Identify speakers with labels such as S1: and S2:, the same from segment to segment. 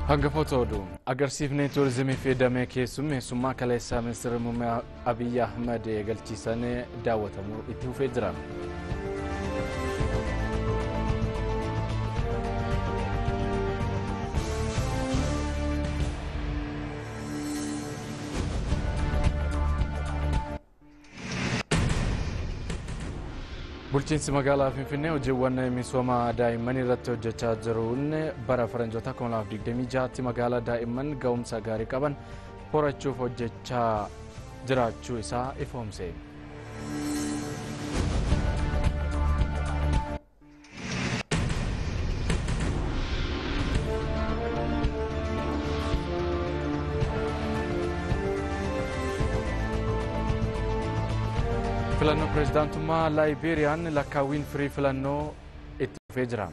S1: Hangafoota oduu agarsiifni tuurizimii fi damee keessummeessummaa kaleessaa ministeera muummee Abiyyi Ahmad eegalchiisan daawwatamuu itti fufee jira. Bulchiinsi magaalaa Finfinnee hojiiwwan misooma daa'imman irratti hojjechaa jiruun bara faranjoota 2026tti magaalaa daa'imman ga'umsa gaarii qaban horachuuf hojjechaa jiraachuu isaa ifoomse. filannoo pireezidaantummaa laayibeeriyaan lakkaawwiin firii filannoo itti fufee jira.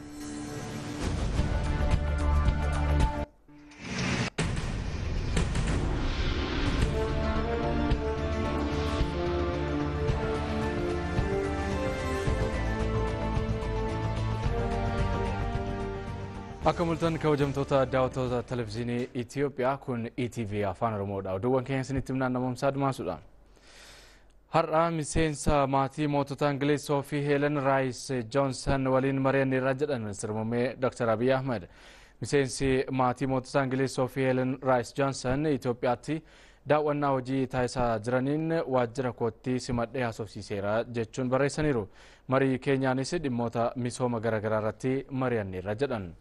S1: Akka mul'atan kabajamtoota daawwattoota televizyiinii Itoophiyaa kun ETV afaan Oromoodha. Oduuwwan keenya isinitti himnaan namoomsaa Admaasuudha. Har'a miseensa maatii mootota Ingilizoo fi Heelen Raayis Joonsan waliin mari'anneerra jedhan ministeera muummee Dr. Abiy Ahmed. Miseensi maatii mootota Ingilizoo fi Heelen Raayis Joonsan Itoophiyaatti daawwannaa hojii taasisaa jiraniin waajjira kootti simadhee haasofsiiseera jechuun barreessaniiru. Marii keenyaanis dhimmoota misooma garaagaraa irratti mari'anneerra jedhan.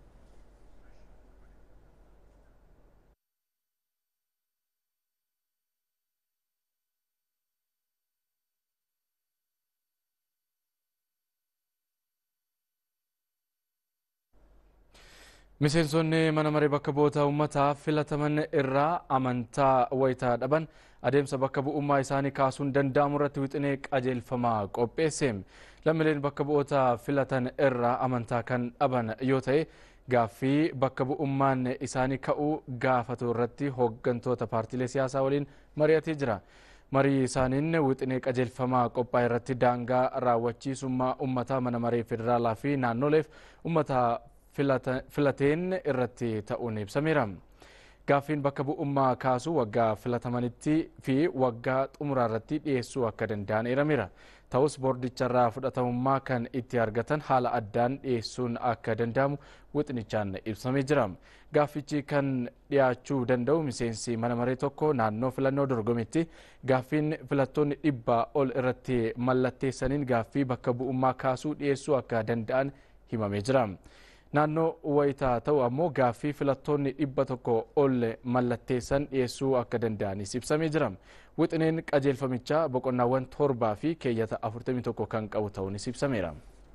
S1: Miseensonni mana maree bakka bu'oota uummataa filataman irraa amantaa wayitaa dhaban adeemsa bakka bu'ummaa isaanii kaasuun danda'amu irratti wixinee qajeelfamaa qopheesse. Lammiileen bakka bu'oota filatan irraa amantaa kan dhaban yoo ta'e gaaffii bakka bu'ummaan isaanii ka'uu gaafatu irratti hooggantoota paartiilee siyaasaa waliin mari'atee jira. Marii isaaniin wixinee qajeelfamaa qophaa'e irratti daangaa raawwachiisummaa uummataa mana maree federaalaa fi naannoleef uummata filateen irratti ta'uun ibsameera. Gaaffiin bakka bu'ummaa kaasuu waggaa filatamanitti fi waggaa xumuraa irratti dhiyeessuu akka danda'an eerameera. Ta'us boordicharraa fudhatamummaa kan itti argatan haala addaan dhiyeessuun akka danda'amu wixinichaan ibsamee jira. Gaaffichi kan dhiyaachuu danda'u miseensi mana maree tokko naannoo filannoo dorgomitti gaaffiin filattoonni dhibbaa ol irratti mallatteessaniin gaaffii bakka bu'ummaa kaasuu dhiyeessuu akka danda'an himamee jira. naannoo wayitaa ta'u ammoo gaaffii filattoonni dhibba tokko ol mallatteessan dhiyeessuu akka danda'anis ibsamee jira. Wixineen qajeelfamichaa boqonnaawwan torbaa fi keeyyata 41 kan qabu ta'uunis ibsameera.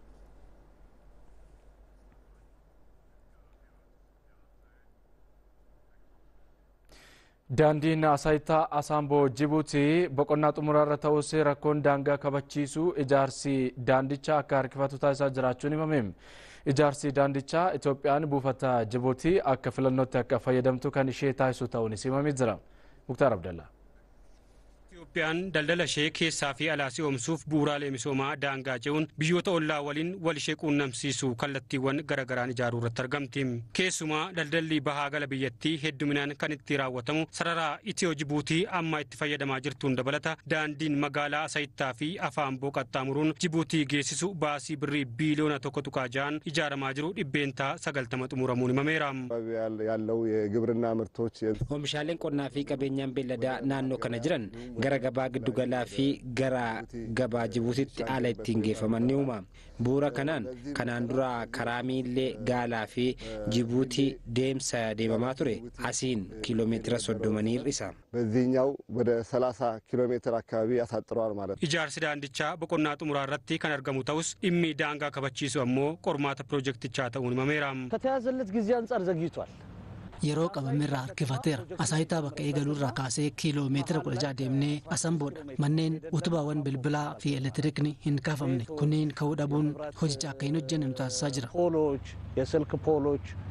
S1: Daandiin Asaayitaa Asaamboo Jibuutii boqonnaa xumuraarra ta'us rakkoon daangaa kabachiisuu ijaarsi daandichaa akka harkifatu taasisaa jiraachuun himame. Ijaarsi daandichaa Itoophiyaan buufata Jibuutii akka filannootti akka fayyadamtu kan ishee taasisu ta'uunis himamee jira. Muktaar Abdallaa.
S2: Itoophiyaan daldala ishee keessaa fi alaa si'oomsuuf bu'uuraalee misoomaa daangaa ce'uun biyyoota ollaa waliin wal ishee quunnamsiisu kallattiiwwan garaagaraan ijaaruu irratti argamti. Keessumaa daldalli bahaa gala biyyattii hedduminaan kan itti raawwatamu sararaa Itiyoo Jibuutii amma itti fayyadamaa jirtuun dabalata daandiin magaalaa Asayittaa fi Afaamboo qaxxaamuruun Jibuutii geessisu baasii birrii biiliyoona tokko tuqaa ja'an ijaaramaa jiru dhibbeentaa sagaltama xumuramuun himameera.
S3: ያለው የግብርና ምርቶች
S4: Oomishaaleen qonnaa fi qabeenyaan beelladaa naannoo kana jiran gara gabaa giddugalaa fi gara gabaa Jibuutitti haala ittiin geeffaman ni uuma. Bu'uura kanaan kanaan dura karaa miillee gaalaa fi Jibuutii deemsa deemamaa ture asiin kiiloomeetira soddomanii hir'isa.
S3: በዚህኛው ወደ 30 ኪሎ ሜትር አካባቢ ያሳጥረዋል ማለት ነው።
S2: Ijaarsi daandichaa boqonnaa xumuraa irratti kan argamu ta'us dhimmi daangaa kabachiisu ammoo qormaata piroojeektichaa ta'uun himameera.
S5: ከተያዘለት ጊዜ አንጻር ዘግይቷል።
S6: yeroo qabamerraa harkifateera asaayitaa bakka eegaluurraa kaasee kiiloo meetira kudha ja'a deemnee asamboodha manneen utubaawwan bilbilaa fi elektiriikni hin kaafamne kunneen ka'uu dhabuun hojicha akka hin hojjenne nu taasisaa jira
S5: ፖሎች፣ የስልክ ፖሎች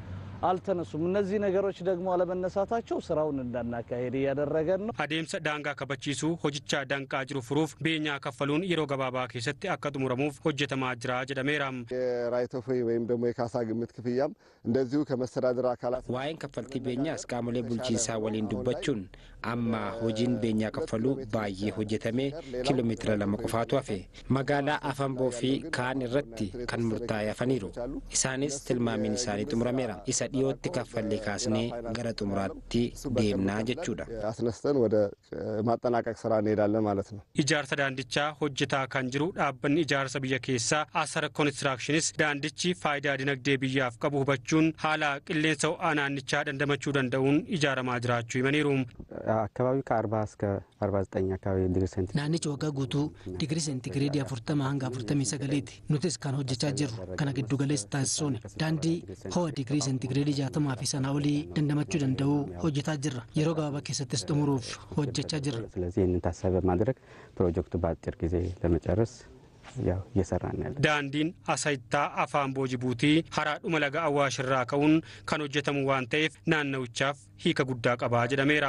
S5: አልተነሱም። እነዚህ ነገሮች ደግሞ አለመነሳታቸው ስራውን እንዳናካሄድ እያደረገን ነው።
S2: adeemsa daangaa kabachiisuu hojichaa danqaa jiru furuuf beenyaa kaffaluun yeroo gabaabaa keessatti akka xumuramuuf hojjetamaa jira jedhameera.
S3: የራይት ኦፍ ዌይ ወይም ደግሞ የካሳ ግምት ክፍያም እንደዚሁ ከመስተዳድር አካላት
S4: waa'een kaffaltii beenyaas qaamolee bulchiinsaa waliin dubbachuun amma hojiin beenyaa kaffaluu baay'ee hojjetamee kiiloomeetira lama qofaatu hafe magaalaa afanboo fi kaan irratti kan murtaa'e hafaniiru isaanis tilmaamiin isaanii xumurameera isa dhiyootti kaffallee kaasnee gara xumuraatti deemnaa jechuudha.
S3: አስነስተን ወደ ማጠናቀቅ ስራ እንሄዳለን ማለት ነው።
S2: Ijaarsa daandichaa hojjetaa kan jiru dhaabbanni ijaarsa biyya keessaa Asara Konistiraakshinis daandichi faayidaa dinagdee biyyaaf qabu hubachuun haala qilleensa ho'aa naannichaa dandamachuu danda'uun ijaaramaa jiraachuu himaniiru.
S7: አካባቢው ከ40 እስከ 49 አካባቢ ዲግሪ ሴንቲግሬድ
S6: naannichi waggaa guutuu digirii seentigireedii afurtama hanga afurtamii sagaliiti nutis kan hojjechaa jirru kana giddu galeessa taasisuun daandii ho'a digirii seentigireedii jaatamaa fi sanaa olii dandamachuu danda'u hojjetaa jirra yeroo gabaabaa keessattis xumuruuf hojjechaa jirra
S7: ስለዚህ ይህንን ታሳቢ በማድረግ ፕሮጀክቱ በአጭር ጊዜ ለመጨረስ ያው እየሰራን ያለ
S2: Daandiin asayittaa afaan boojibuutii haraadhuma laga awwaashirraa ka'uun kan hojjetamu waan ta'eef naannawichaaf hiika guddaa qabaa jedhameera.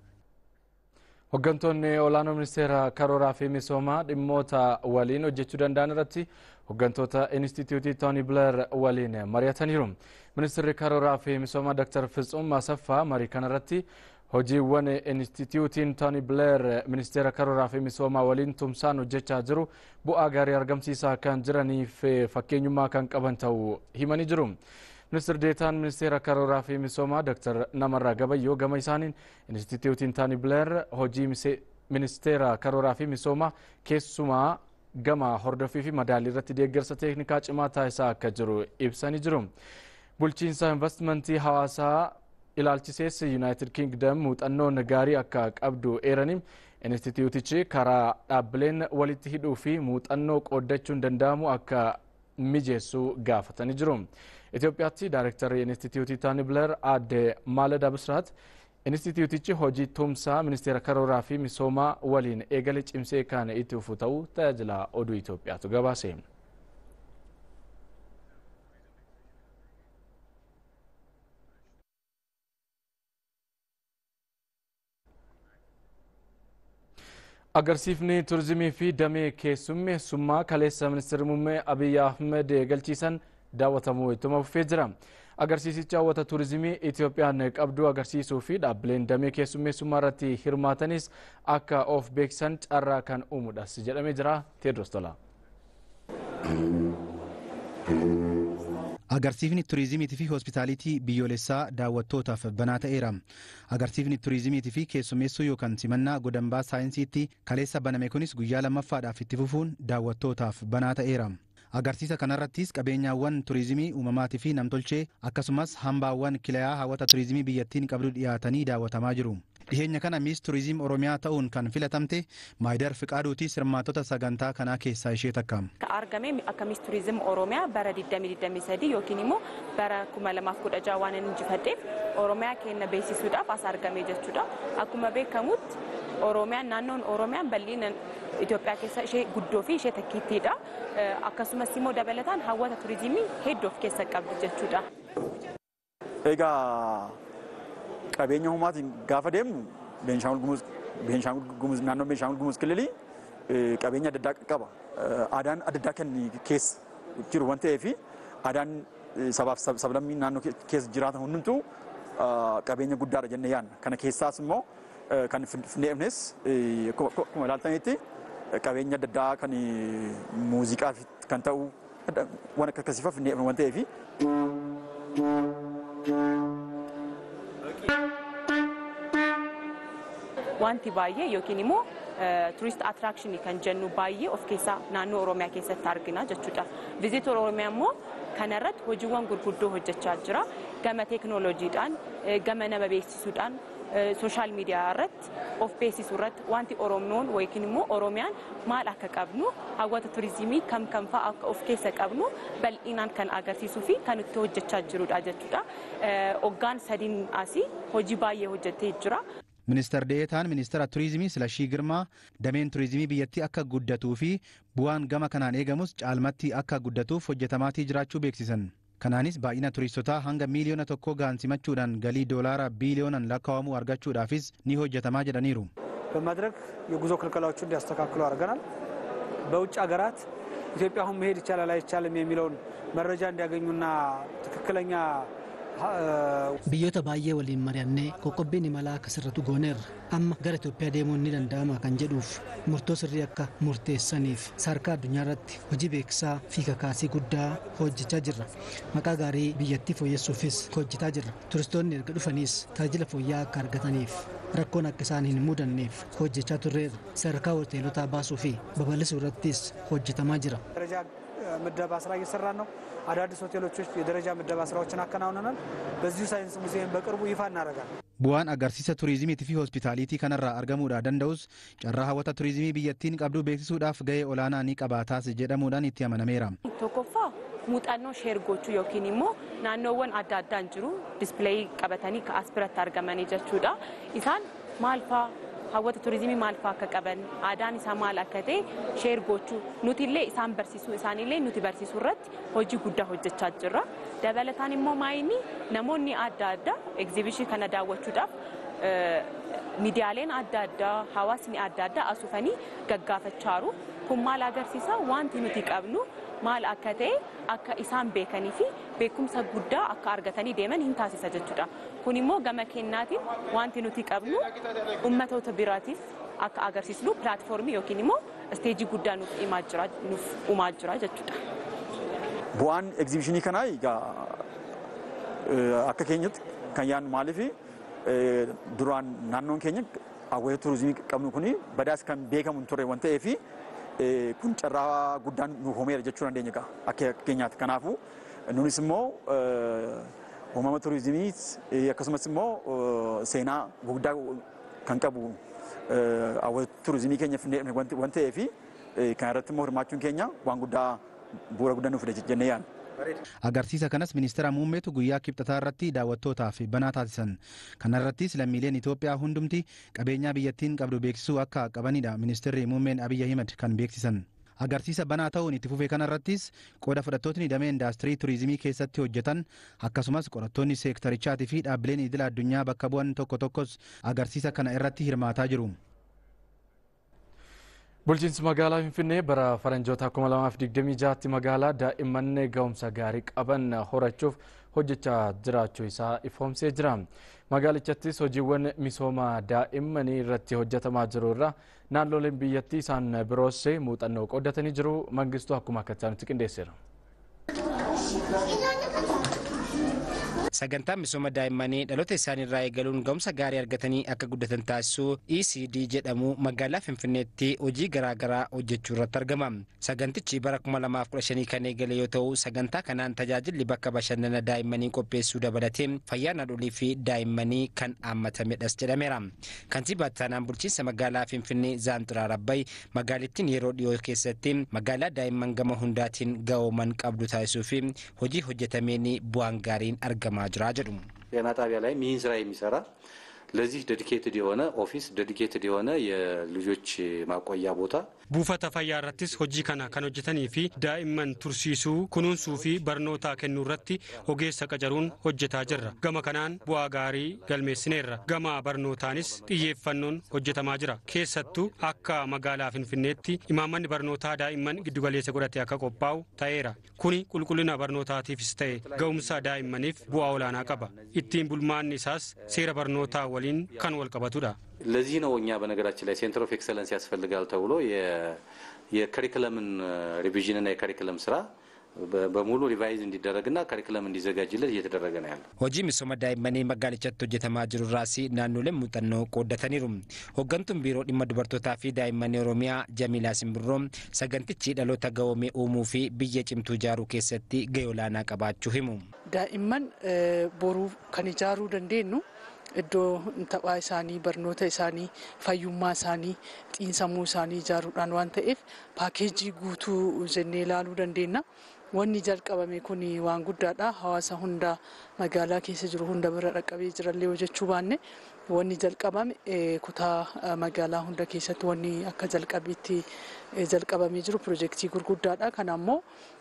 S1: Hooggantoonni olaanoo ministeera karooraa fi misoomaa dhimmoota waliin hojjechuu danda'an irratti hooggantoota Inistituutii Tooni Bileer waliin mari'ataniiru. Ministeerri karooraa fi misoomaa Dr. Fitsuum Asaffaa marii kanarratti hojiiwwan Inistituutiin Tooni Bileer ministeera karooraa fi misoomaa waliin tumsaan hojjechaa jiru bu'aa gaarii argamsiisaa kan jiraniif fakkeenyummaa kan qaban ta'uu himanii jiru. ministir deetaan ministeera karooraa fi misoomaa dr namarraa gabayyoo gama isaaniin instituutiin taani bileer hojii ministeera karooraa fi misoomaa keessumaa gama hordofii fi madaalii irratti deeggarsa teeknikaa cimaa taasisaa akka jiru ibsanii jiru. bulchiinsa investimentii hawaasaa ilaalchisees yuunaayitid kingdom muuxannoon gaarii akka qabdu eeraniin instituutichi karaa dhaabbileen walitti hidhuu fi muuxannoo qooddachuun danda'amu akka mijeessuu gaafatanii jiru. Itoophiyaatti daayirektarri Inistituutii Taani Bileer aadde Maalada Bisraat Inistituutichi hojii tumsaa ministeera karooraa fi misoomaa waliin eegale cimsee kan itti fufu ta'uu tajaajila oduu Itoophiyaatu gabaase. Agarsiifni turizimii fi damee keessummeessummaa kaleessa ministeerri muummee Abiyyi Ahmed galchiisan daawwatamuu ittuma fufee jira. Agarsiisichi hawwata turizimii Itoophiyaan qabdu agarsiisuu fi dhaabbileen damee keessummeessummaa irratti hirmaatanis akka of beeksisan carraa kan uumudhas jedhamee jira. Teedros Tolaa.
S8: Agarsiifni turizimiitii fi hospitaalitii biyyoolessaa daawwattootaaf banaa ta'eera. Agarsiifni turizimiitii fi keessummeessuu yookaan simannaa godambaa saayinsiitti kaleessa baname kunis guyyaa lammaffaadhaaf itti fufuun daawwattootaaf banaa ta'eera. Agarsiisa kanarrattis qabeenyaawwan turizimii uumamaatii fi namtolchee akkasumas hambaawwan kilayaa hawwata turizimii biyyattiin qabdu dhiyaatanii daawwatamaa jiru. Dhiheenya kana miis turizimii Oromiyaa ta'uun kan filatamte Maayidar Fiqaaduuti sirmaatota sagantaa kanaa keessaa ishee takka.
S9: argame akka miis turizimii Oromiyaa bara 2023 yookiin immoo bara 2016 waan inni injifadheef Oromiyaa keenya beeksisuudhaaf as argame jechuudha. Akkuma beekamutti Oromiyaan naannoon Oromiyaan bal'ina Itoophiyaa keessa ishee guddoo fi ishee takkiittiidha. Akkasumas immoo dabalataan hawwata turizimii hedduu of keessa qabdi jechuudha.
S10: Egaa qabeenya uumaatiin gaafa deemnu Beenshaangul Gumuz naannoo Beenshaangul Gumuz kililii qabeenya adda addaa qaba. Aadaan adda addaa kan keessa jiru waan ta'eef aadaan sabaaf sablammii naannoo keessa jiraatan hundumtuu qabeenya guddaadha jennee yaadna. Kana keessaas immoo kan Finfinneefnes akkuma ilaaltanitti qabeenya adda addaa kan muuziqaaf kan ta'u waan akka akkasiifaa Finfinneef waan ta'eef
S9: wanti baay'ee yookiin immoo turist attiraakshinii kan jennu baay'ee of keessaa naannoo Oromiyaa keessatti argina jechuudha. Viziitor Oromiyaa immoo kanarratti hojiiwwan gurguddoo hojjechaa jira. Gama teekinooloojiidhaan, gama nama beeksisuudhaan, sooshaal miidiyaa irratti of beeksisuu irratti wanti Oromoon yookiin immoo Oromiyaan maal akka qabnu hawwata turizimii kam kam fa'aa akka of keessa qabnu bal'inaan kan agarsiisuu fi kan itti hojjechaa jirudha jechuudha. Hoggaan sadiin asii hojii baay'ee hojjetee jira.
S8: Ministeer Deetaan Ministeera Turizimii Silashii Girmaa dameen turizimii biyyattii akka guddatuu fi bu'aan gama kanaan eegamus caalmatti akka guddatuuf hojjetamaatii jiraachuu beeksisan. Kanaanis baay'ina turistotaa hanga miiliyoona tokkoo gaansimachuudhaan galii doolaara biiliyoonaan lakkaa'amu argachuudhaafis ni hojjetamaa jedhaniiru.
S11: በማድረግ የጉዞ ክልከላዎቹ እንዲያስተካክሉ አድርገናል። በውጭ ሀገራት ኢትዮጵያ አሁን መሄድ ይቻላል አይቻልም የሚለውን መረጃ እንዲያገኙና ትክክለኛ
S6: biyyoota baay'ee waliin mari'annee qoqqobbiin imalaa akka sirratu gooneerra amma gara Itoophiyaa deemuun ni danda'ama kan jedhuuf murtoo sirrii akka murteessaniif sadarkaa addunyaa irratti hojii beeksisaa fi kakaasii guddaa hojjechaa jirra maqaa gaarii biyyattii fooyyessuufis hojjetaa jirra turistoonni erga dhufaniis tajaajila fooyya'aa akka argataniif rakkoon akka isaan hin mudanneef hojjechaa turreerra sadarkaa hoteelotaa baasuu fi babal'isuu irrattis hojjetamaa jira.
S11: ምደባ ስራ እየሰራን ነው። አዳዲስ ሆቴሎች ውስጥ የደረጃ ምደባ ስራዎችን አከናውነናል። በዚሁ ሳይንስ ሙዚየም በቅርቡ ይፋ እናደርጋለን።
S8: Bu'aan agarsiisa turizimiitii fi hospitaaliitii kanarraa argamuudha danda'us carraa hawwata turizimii biyyattiin qabdu beeksisuudhaaf gahee olaanaa ni qabaataas jedhamuudhaan itti amanameera.
S9: tokkoffaa muuxannoo sheergochuu yookiin immoo naannoowwan adda addaan jiru dispilay qabatanii as biratti argamanii jechuudha. Isaan maal faa hawwata turizimii maal faa akka qaban aadaan isaa maal akka ta'e sheer gochuu nuti illee isaan barsiisuu isaanillee nuti barsiisuu irratti hojii guddaa hojjechaa jirra. Dabalataan immoo maayini namoonni adda addaa egzibishinii kana daawwachuudhaaf miidiyaaleen adda addaa hawaasni adda addaa asufanii gaggaafachaaru kun maal agarsiisa wanti nuti qabnu maal akka ta'e akka isaan beekanii fi beekumsa guddaa akka argatanii deeman hin taasisa jechuudha. Kun immoo gama kennaatiin wanti nuti qabnu ummatoota biraatiif akka agarsiisnu pilaatfoormii yookiin immoo isteejii guddaa nuuf uumaa jira jechuudha.
S10: Bu'aan egzibishinii kanaa egaa akka keenyatti kan yaadnu maaliif duraan naannoon keenya hawwata turizimii qabnu kuni badaas kan beekamu hin turre waan ta'eef kun carraa guddaan nuuf uumeera jechuu dandeenya egaa akka keenyaatti. Kanaafuu nunis immoo uumama turizimii akkasumas immoo seenaa guddaa kan qabu hawwata turizimii keenya waan ta'eef kan irratti immoo hirmaachuun keenya waan guddaa bu'uura guddaa nuuf fida jennee yaadna.
S8: Agarsiisa kanas ministeera muummeetu guyyaa kibxataa irratti daawwattootaaf banaa taasisan. Kana irrattis lammiileen Itoophiyaa hundumti qabeenyaa biyyattiin qabdu beeksisuu akka qabanidha ministeerri muummeen Abiyyi Ahimad kan beeksisan. Agarsiisa banaa ta'uun itti fufee kanarrattis qooda fudhattootni damee indaastirii turizimii keessatti hojjetan akkasumas qorattoonni seektarichaatii fi dhaabbileen idila addunyaa bakka bu'an tokko tokkos agarsiisa kana irratti hirmaataa jiru.
S1: Bulchiinsi magaalaa Finfinnee bara faranjoota 2026tti magaalaa daa'imman ga'umsa gaarii qaban horachuuf hojjechaa jiraachuu isaa ifoomsee jira. Magaalichaattis hojiiwwan misooma daa'immanii irratti hojjetamaa jiru irraa naannoleen biyyattii isaan biroos muuxannoo qooddatanii jiru. Mangistuu akkuma akka isaanitti qindeesseera.
S4: Sagantaan misooma daa'immanii dhaloota isaaniirraa eegaluun ga'umsa gaarii argatanii akka guddatan taasisuu ECD jedhamu magaalaa Finfinneetti hojii garaagaraa hojjechuu irratti argama. Sagantichi bara 2015 kan eegale yoo ta'u sagantaa kanaan tajaajilli bakka bashannana daa'immanii qopheessuu dabalatee fayyaa haadholii fi daa'immanii kan haammatamedhas jedhameera. Kantiibaa Taanaan bulchiinsa magaalaa Finfinnee Zaanxiraar Abbayi magaalittiin yeroo dhiyoo keessatti magaalaa daa'imman gama hundaatiin ga'ooman qabdu taasisuu fi hojii hojjetameen bu'aan gaariin argama ጅራ ጀዱ
S12: ጤና ጣቢያ ላይ ይህን ስራ የሚሰራ ለዚህ ዴዲኬትድ የሆነ ኦፊስ ዴዲኬትድ የሆነ የልጆች ማቆያ ቦታ
S2: buufata fayyaa irrattis hojii kana kan hojjetanii fi daa'imman tursiisuu kunuunsuu fi barnoota kennuu irratti ogeessa qacaruun hojjetaa jirra gama kanaan bu'aa gaarii galmeessineerra gama barnootaanis xiyyeeffannoon hojjetamaa jira keessattuu akka magaalaa finfinneetti imaammanni barnootaa daa'imman giddugaleessa godhate akka qophaa'u ta'eera kuni qulqullina barnootaatiifis ta'e ga'umsa daa'immaniif bu'aa olaanaa qaba ittiin bulmaanni isaas seera barnootaa waliin kan wal qabatudha.
S12: ለዚህ ነው እኛ በነገራችን ላይ ሴንተር ኦፍ ኤክሰለንስ ያስፈልጋል ተብሎ የከሪክለምን ሪቪዥንና የከሪክለም ስራ በሙሉ ሪቫይዝ እንዲደረግና ከሪክለም እንዲዘጋጅለት እየተደረገ ነው ያለው።
S4: hojii misooma daa'immanii magaalichatti hojjetamaa jiru irraas naannoleen muuxannoo qooddataniiru hooggantuun biiroo dhimma dubartootaa fi daa'immanii oromiyaa jamiilaa simbirroo sagantichi dhaloota gahoomee uumuu fi biyya cimtuu ijaaruu keessatti gahee olaanaa qabaachuu himu.
S13: daa'imman boruu kan ijaaruu dandeenyu iddoo taphaa isaanii barnoota isaanii fayyummaa isaanii xiinsammuu isaanii ijaaruudhaan waan ta'eef paakeejii guutuu jennee ilaaluu dandeenya. Wanni jalqabame kun waan guddaadha. Hawaasa hunda magaalaa keessa jiru hunda bira dhaqqabee jirallee hojjechuu baanne wanni jalqabame kutaa magaalaa hunda keessatti wanni akka jalqabeetti jalqabamee jiru pirojektii gurguddaadha. Kana ammoo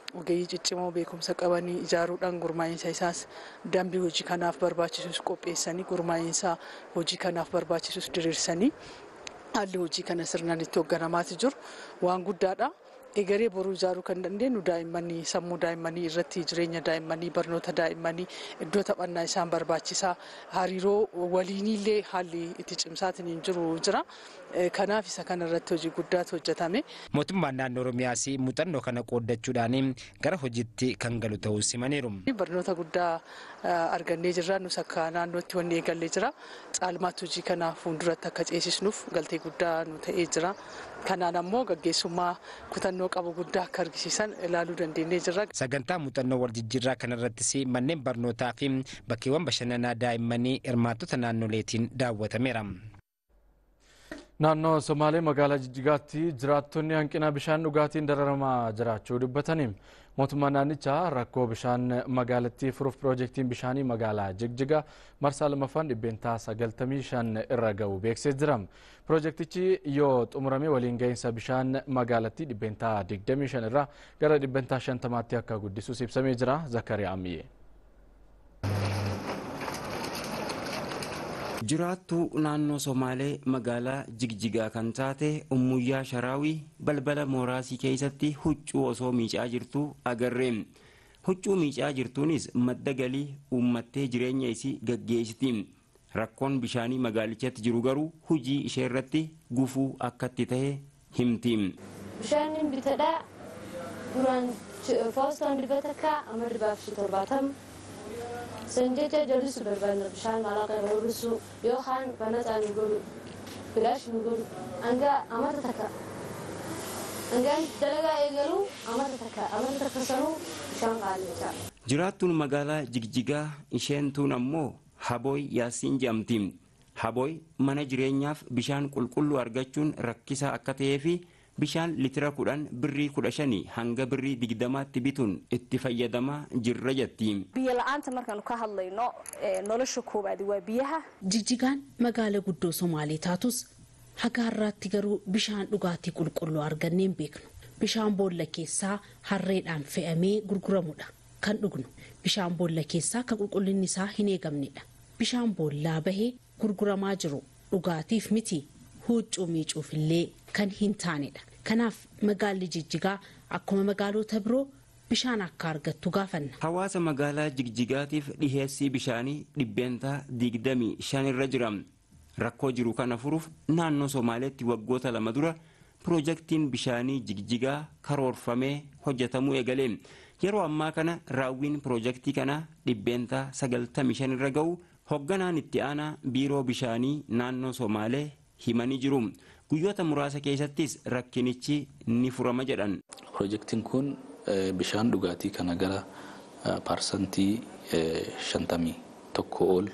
S13: ogeeyyii ciccimoo beekumsa qabanii ijaaruudhaan gurmaa'insa isaas dambii hojii kanaaf barbaachisus qopheessanii gurmaa'insa hojii kanaaf barbaachisus diriirsanii haalli hojii kana sirnaan itti hoogganamaati jiru waan guddaadha. egeree boruu ijaaruu kan dandeenyu daa'immanii sammuu daa'immanii irratti jireenya daa'immanii barnoota daa'immanii iddoo taphannaa isaan barbaachisaa hariiroo waliinillee haalli itti cimsaatiin hin jiru jira kanaaf isa kana irratti hojii guddaatu hojjetame.
S4: Mootummaan naannoo Oromiyaas muuxannoo kana qooddachuudhaan gara hojiitti kan galu ta'uu simaniiru.
S13: Barnoota guddaa argannee jirra nus akka naannootti wanni eegallee jira caalmaatti hojii kana fuulduratti akka ceesisnuuf galtee guddaa nu ta'ee jira. Kanaan ammoo gaggeessummaa kutannoo qabu guddaa akka argisiisan ilaaluu dandeenyee jirra.
S4: Sagantaa muuxannoo wal jijjiirraa kanarrattis manneen barnootaa fi bakkeewwan bashannanaa daa'immanii hirmaattota naannoleetiin daawwatameera.
S1: Naannoo Somaalee magaalaa Jijjigaatti jiraattonni hanqina bishaan dhugaatiin dararamaa jiraachuu dubbatanii mootummaan naannichaa rakkoo bishaan magaalattii furuuf piroojeektiin bishaanii magaalaa Jigjiga marsaa lamaffaan dhibbeentaa sagaltamii shan irra ga'u beeksisee jira. Piroojeektichi yoo xumurame waliin gahinsa bishaan magaalattii dhibbeentaa digdamii shan irraa gara dhibbeentaa shantamaatti akka guddisuus ibsamee jira. Zakariyaa Ammiyyee.
S14: jiraattuu naannoo somaalee magaalaa jigjigaa kan taate ummuyyaa sharaawii balbala mooraasii keessatti huccuu osoo miicaa jirtu agarree huccuu miicaa jirtuunis madda galii uummattee jireenya isii gaggeessiti rakkoon bishaanii magaalichatti jiru garuu hujii ishee irratti gufuu akkatti ta'e himti.
S15: Bishaan bitadhaa duraan foostoon dibatakkaa amma dibaaf torbaatama. sanjecha jallisu barbaadna bishaan maallaqa barbaaddu yookaan banataa nu godhu bilaash nu godhu hanga amata takka hangaan dalagaa eegalu amata takka amata takka sanuu bishaan qaallechaa.
S14: Jiraattuun magaalaa Jigjigaa isheen tuun ammoo Habooy Yaasiin jedhamti. Habooy mana jireenyaaf bishaan qulqulluu argachuun rakkisaa akka ta'ee fi bishaan litira kudhan birrii kudha shanii hanga birrii digdamaatti bituun itti fayyadamaa jirra jetti.
S16: Biyya la'aanta markaan ka hadlayno nolosha koobaadi waa biyaha.
S17: Jijjigaan magaala guddoo Somaalee taatus haga har'aatti garuu bishaan dhugaatii qulqulluu arganneen beeknu. Bishaan boolla keessaa harreedhaan fe'amee gurguramudha kan dhugnu. Bishaan boolla keessaa kan qulqullinni isaa hin eegamnedha. Bishaan boollaa bahee gurguramaa jiru dhugaatiif miti huccuu miicuufillee kan hin taanedha. Kanaaf magaalli Jijjigaa akkuma magaalota biroo bishaan akka argattu gaafanna.
S14: Hawaasa magaalaa Jigjigaatiif dhiheessii bishaanii dhibbeentaa digdamii shan irra jira. Rakkoo jiru kana furuuf naannoo Somaaleetti waggoota lama dura piroojeektiin bishaanii Jigjigaa karoorfamee hojjetamuu eegale. Yeroo ammaa kana raawwiin piroojeektii kanaa dhibbeentaa sagaltamii shan irra ga'u hoogganaan itti aanaa biiroo bishaanii naannoo Somaalee himanii jiru. Guyyoota muraasa keessattis rakkinichi ni furama jedhan.
S18: Piroojeektiin kun bishaan dhugaatii kana gara paarsantii shantamii tokko ol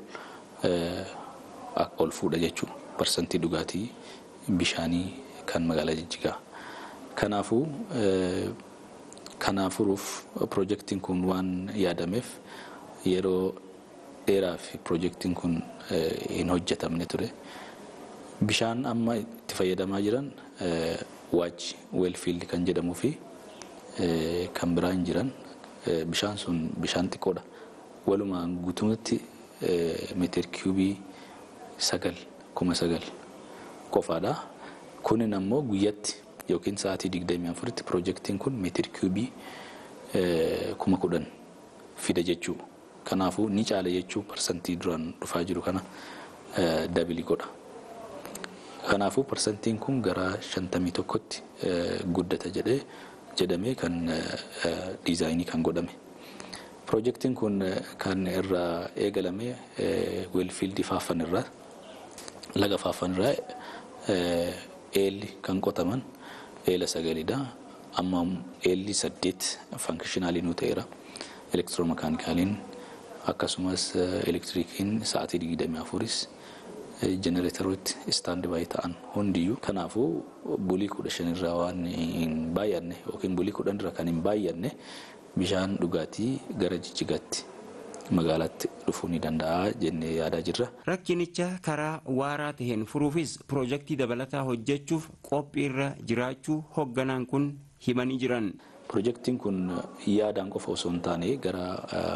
S18: ol fuudha jechuudha. Paarsantii dhugaatii bishaanii kan magaalaa Jijjigaa. Kanaafuu kana furuuf piroojeektiin kun waan yaadameef yeroo dheeraaf piroojeektiin kun hin hojjetamne ture. Bishaan amma itti fayyadamaa jiran waachi weelfiildi kan jedhamuu fi kan biraa hin jiran bishaan sun bishaan xiqqoodha. Walumaan guutumatti meetir kiubii sagal kuma sagal qofaadha. Kunin ammoo guyyatti yookiin sa'aatii digdamii afuritti piroojeektiin kun meetir kiubii kuma kudhan fida jechuu. Kanaafuu ni caala jechuu parsantii duraan dhufaa jiru kana dabili godha. Kanaafuu parsantiin kun gara shantamii tokkotti guddata jedhee jedhamee kan diizaayinii kan godhame. Piroojeektiin kun kan irraa eegalame weelfiildii faaffan irraa laga faaffan irraa eelli kan qotaman eela sagalidha. Amma eelli saddeet fankishinaaliin nu ta'eera. Elektiroomakaanikaaliin akkasumas elektirikiin sa'aatii digdamii afuris jenereeterooti istaandi baay'ee ta'an hundiyyuu kanaafuu bulii kudha shanirraa waan hin baay'anne yookiin bulii kudhanirra kan hin baay'anne bishaan dhugaatii gara jijjigaatti magaalaatti dhufuu ni danda'a jennee yaadaa jirra.
S14: Rakkinicha karaa waaraa taheen furuufis piroojeektii dabalataa hojjechuuf qophiirra jiraachuu hoogganaan kun himanii jiran.
S18: Pirojektiin kun yaadaan qofa osoo hin taane gara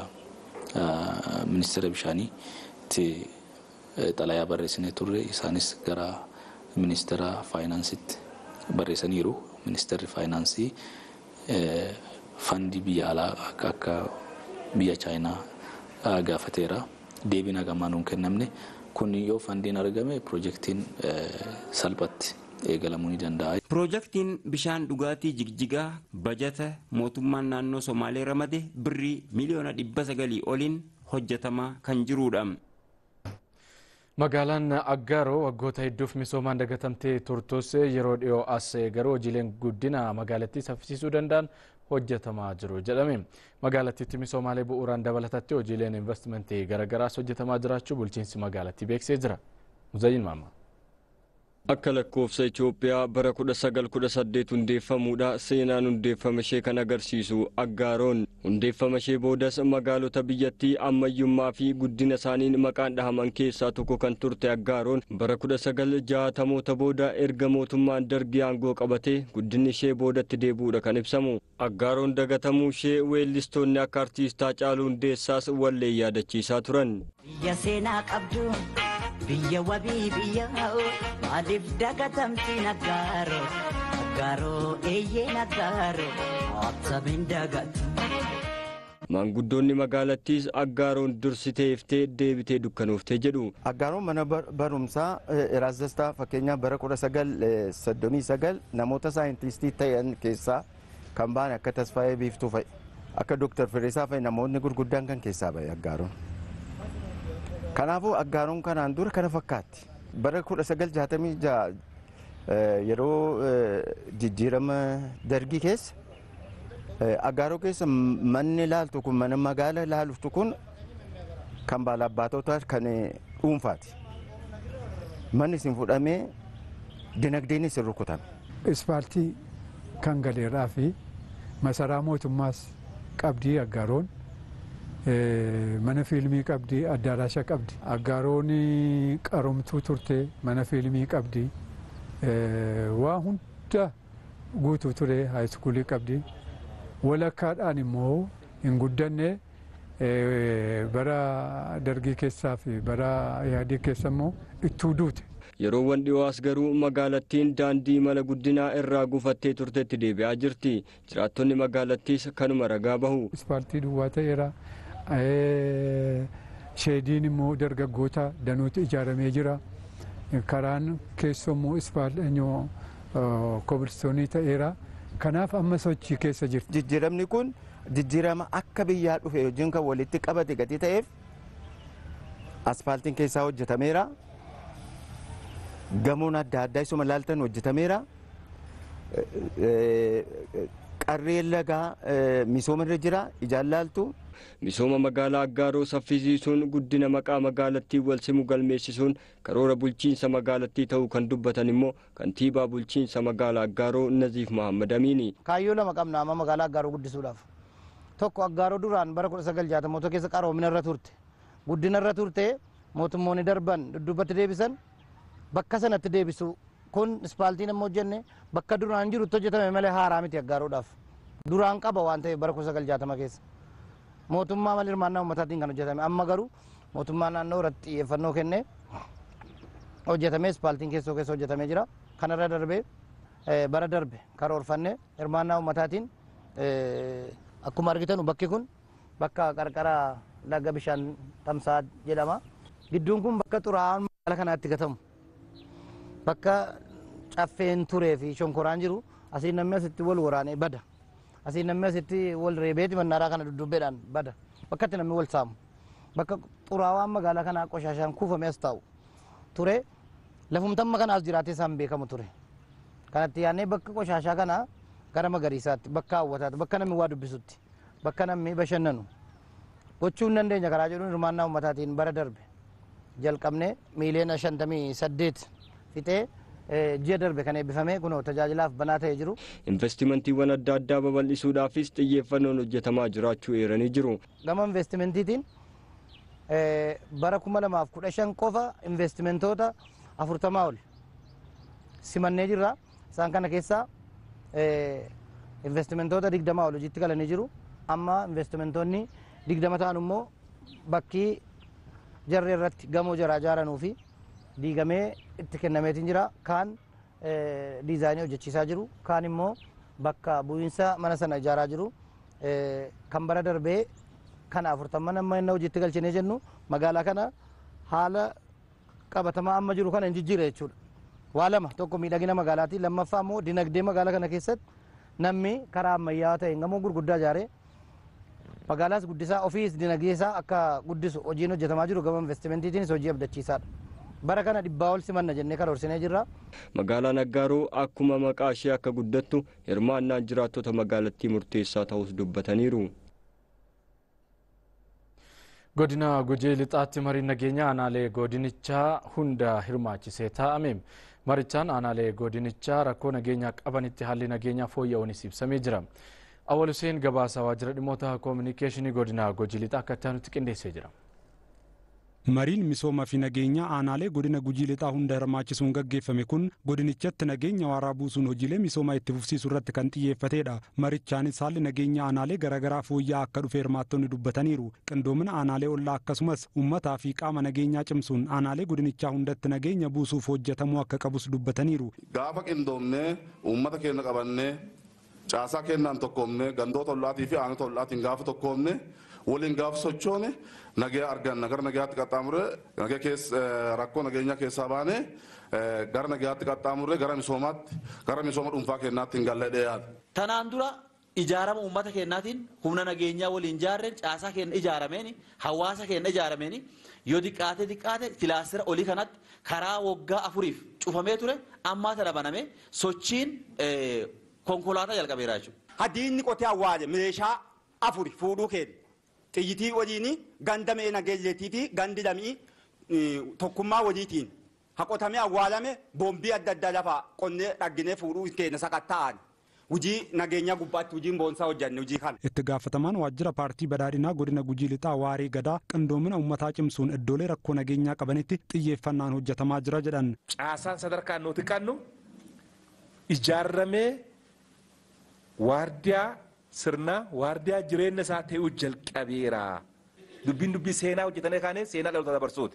S18: ministeera bishaaniitti xalayaa barreessinee turre isaanis gara ministeera faayinaansiitti barreessaniiru. Ministeerri faayinaansii fandii biyya alaa akka biyya chaayinaa gaafateera. Deebiin hagamaa nuun kennamne kun yoo fandiin argame pirojektiin salphatti eegalamuu ni danda'a.
S14: Pirojektiin bishaan dhugaatii jigjigaa bajata mootummaan naannoo Somaalee ramade birrii miliyoona dhibba sagalii oliin hojjetamaa kan jirudha.
S1: Magaalaan Aggaaroo waggoota hedduuf misoomaan dagatamtee turtus yeroo dhiyoo as garuu hojiileen guddina magaalattii saffisiisuu danda'an hojjetamaa jiru jedhame. Magaalattiitti misoomaalee bu'uuraan dabalatatti hojiileen investimentii garaagaraas hojjetamaa jiraachuu bulchiinsi magaalattii beeksisee jira. Muzayyin Maammaa.
S19: Akka lakkoofsa Itoophiyaa bara 1918 hundeeffamuudha seenaan hundeeffama ishee kan agarsiisu Aggaaroon hundeeffama ishee boodas magaalota biyyattii ammayyummaa fi guddina isaaniin maqaan dhahaman keessaa tokko kan turte Aggaaroon bara 1960moota booda erga mootummaan dargii aangoo qabatee guddinni ishee boodatti deebi'uudha kan ibsamu. Aggaaroon dagatamuu ishee weellistoonni akka artiistaa Haacaaluu Hundeessaas wallee yaadachiisaa turan.
S20: Biyya seenaa qabdu. biyya wabii biyya maaliif dagatamtiin aggaaroo aggaaroo eeyyeen aggaaroo absamiin dagatu.
S19: Maanguddoonni magaalattiis aggaaroon dursitee iftee deebitee dukkanooftee jedhu.
S21: Aggaaroon mana barumsaa Eraas Dastaa fakkeenyaaf bara 1939 namoota saayintistii ta'an keessaa kan ba'an akka Tasfaayee Biiftuu fa'i akka Dooktar Fireesaa fa'i namoonni gurguddaan kan keessaa ba'e aggaaroon. Kanaafuu aggaaroon kanaan dura kana fakkaatti. Bara 1966 yeroo jijjiirama dargii keessa aggaaroo keessa manni ilaaltu kun mana magaala ilaaltu kun kan baalabbatoota kan dhuunfaati. Manni isin fudhamee dinagdeen isin rukutame.
S22: Ispaaltii kan galeerraa fi masaraa mootummaas qabdii aggaaroon mana fiilmii qabdi addaaraasha qabdi aggaaroon qaromtuu turte mana fiilmii qabdi waa hunda guutuu ture haayiskuulii qabdi walakkaadhaan immoo hin guddanne bara dargii keessaa fi bara yaadii keessa immoo ittuu duute.
S19: Yeroowwan dhiyoos garuu magaalattiin daandii mala guddinaa irraa gufattee turtetti deebi'aa jirti. Jiraattonni magaalattiis kanuma ragaa bahu.
S22: Ispaaltii duwwaa ta'eera. sheediin immoo dargaggoota danuutu ijaaramee jira. Karaan keessoo immoo ispaalnyoo kobilistoonii ta'eera. Kanaaf amma sochii keessa jirti.
S21: Jijjiiramni kun jijjiirama akka biyyaa dhufe hojiin kan walitti qabate gatii ta'eef aspaaltiin keessaa hojjetameera. Gamoon adda addaa isuma laaltan hojjetameera. Qarreen lagaa misooma irra jira ijaan laaltu.
S19: Misooma magaalaa Aggaaroo saffisiisuun guddina maqaa magaalattii wal simu galmeessisuun karoora bulchiinsa magaalattii ta'uu kan dubbatan immoo kantiibaa bulchiinsa magaalaa Aggaaroo Naziif Mahammad Amiini.
S23: Kaayyoo lama qabna amma magaalaa Aggaaroo guddisuudhaaf. Tokko Aggaaroo duraan bara 1960 keessa qaroomina irra turte. Guddina irra turte mootummoonni darban dudduubatti deebisan bakka sanatti deebisu kun ispaaltiin amma hojjenne bakka duraan jirutti hojjetame malee haaraa miti Aggaaroodhaaf. Duraan qaba waan ta'eef bara 1960 keessa. mootummaa malee hirmaannaa uummataatiin kan hojjetame amma garuu mootummaa naannoo irratti xiyyeeffannoo kennee hojjetamee ispaaltiin keessoo keessa hojjetamee jira kanarra darbee bara darbe karoorfannee hirmaannaa uummataatiin akkuma argitan bakki kun bakka qarqara laga bishaan tamsaa jedhama gidduun kun bakka xuraa'aan magaala kanaatti gatamu bakka caffeen turee fi shonkoraan jiru asiin namni asitti wal waraanee bada. asii namni asitti wal reebeeti mannaaraa kana dudduubbeedhaan bada bakka itti namni wal saamu bakka xuraawaan magaalaa kanaa qoshaashaan kuufame as taa'u ture lafumtamma kanaas jiraatee isaan beekamu ture kanatti yaannee bakka qoshaashaa kanaa gara magariisaatti bakka hawwataatti bakka namni waa dubbisutti bakka namni bashannanu gochuu hin dandeenya karaa jedhuun hirmaannaa uummataatiin bara darbe jalqabnee miiliyoona shantamii saddeet fixee ji'a darbe kan eebbifame kunoo tajaajilaaf banaa ta'ee jiru.
S19: Investimentiiwwan adda addaa babal'isuudhaafis xiyyeeffannoon hojjetamaa jiraachuu eeranii jiru.
S23: Gama investimentiitiin bara kuma lamaaf kudha shan qofa investimentoota afurtamaa ol simannee jirra. Isaan kana keessaa investimentoota digdama ol hojiitti galanii jiru amma investimentoonni digdama ta'an immoo bakkii jarri irratti gamoo jaraa ijaaranuu fi diigamee itti kennameetiin jira kaan diizaayinii hojjechiisaa jiru kaan immoo bakka bu'iinsa mana sana ijaaraa jiru kan bara darbee kana afurtamman amma inni hojiitti galchinee jennu magaalaa kana haala qabatamaa amma jiru kana hin jijjiire jechuudha. Waa lama tokko miidhagina magaalaati lammaffaa immoo dinagdee magaalaa kana keessatti namni karaa ammayyaawaa ta'een gamoo gurguddaa ijaaree magaalaas guddisaa ofiis dinagdee isaa akka guddisu hojiin hojjetamaa jiru gama investimentiitiinis hojii abdachiisaadha. Bara kana dhibbaa ol simanna jennee karoorsinee jirra.
S19: Magaalaan Aggaaroo akkuma maqaa ishee akka guddattu hirmaannaan jiraattota magaalattii murteessaa ta'us dubbataniiru.
S1: godina gujii lixaatti mariin nageenya aanaalee godinichaa hunda hirmaachisee taa'ame marichaan aanaalee godinichaa rakkoo nageenyaa qabanitti haalli nageenyaa fooyya'uunis ibsamee jira awwal huseen gabaasa waajjira dhimmoota koominikeeshinii godina gujii lixaa akka itti qindeessee jira.
S3: mariin misoomaa fi nageenya aanaalee godina gujii lixaa hunda hirmaachisuun gaggeeffame kun godinichatti nageenya waaraa buusuun hojiilee misoomaa itti fufsiisuu irratti kan xiyyeeffatedha marichaanis haalli nageenya aanaalee garaagaraa fooyya'aa akka dhufe hirmaattonni dubbataniiru qindoomina aanaalee ollaa akkasumas uummataa fi qaama nageenyaa cimsuun aanaalee godinichaa hundatti nageenya buusuuf hojjetamuu akka qabus dubbataniiru.
S5: gaafa qindoomnee uummata keenya qabannee caasaa kennaan tokkoomne gandoota ollaatii fi aanota ollaatiin gaafa tokkoomne waliin gaafa sochoone nagaa arganna gara nagaatti qaxxaamurre nagaa keessa rakkoo nageenyaa keessaa baane gara nagaatti qaxxaamurre gara misoomaatti gara misooma dhuunfaa kennaatti hin galladhee yaada.
S7: Tanaan dura ijaarama uummata keenyaatiin humna nageenyaa waliin ijaarreen caasaa keenya ijaarameen hawaasa keenya ijaarameen yoo xiqqaate xiqqaate kilaastira olii kanatti karaa waggaa afuriif cufamee ture ammaa tana baname sochiin konkolaataa jalqabeera jechuudha.
S24: Hadiinni qotee awwaale meeshaa afuri fuudhuu keenya. xiyyitii waliin ganda mee nageelleetii fi gandi lamii tokkummaa waliitiin haqotamee awwaalame boombii adda addaa lafaa qonnee dhagginee fuudhuu keenya sakatta'an. Hujii nageenyaa gubbaatti hujiin boonsaa hojjanne hujii kana.
S3: Itti gaafatamaan waajjira paartii badhaadhinaa godina gujii lixaa waaree gadaa qindoomina uummataa cimsuun iddoolee rakkoo nageenyaa qabanitti xiyyeeffannaan hojjetamaa jira jedhan.
S25: Caasaan sadarkaan nuti qannu ijaarramee waardiyaa sirna waardiyaa jireenya isaa ta'uu jalqabeera. Dubbiin dubbii seenaa hojjetanii kaanee seenaa dhaloota dabarsuuti.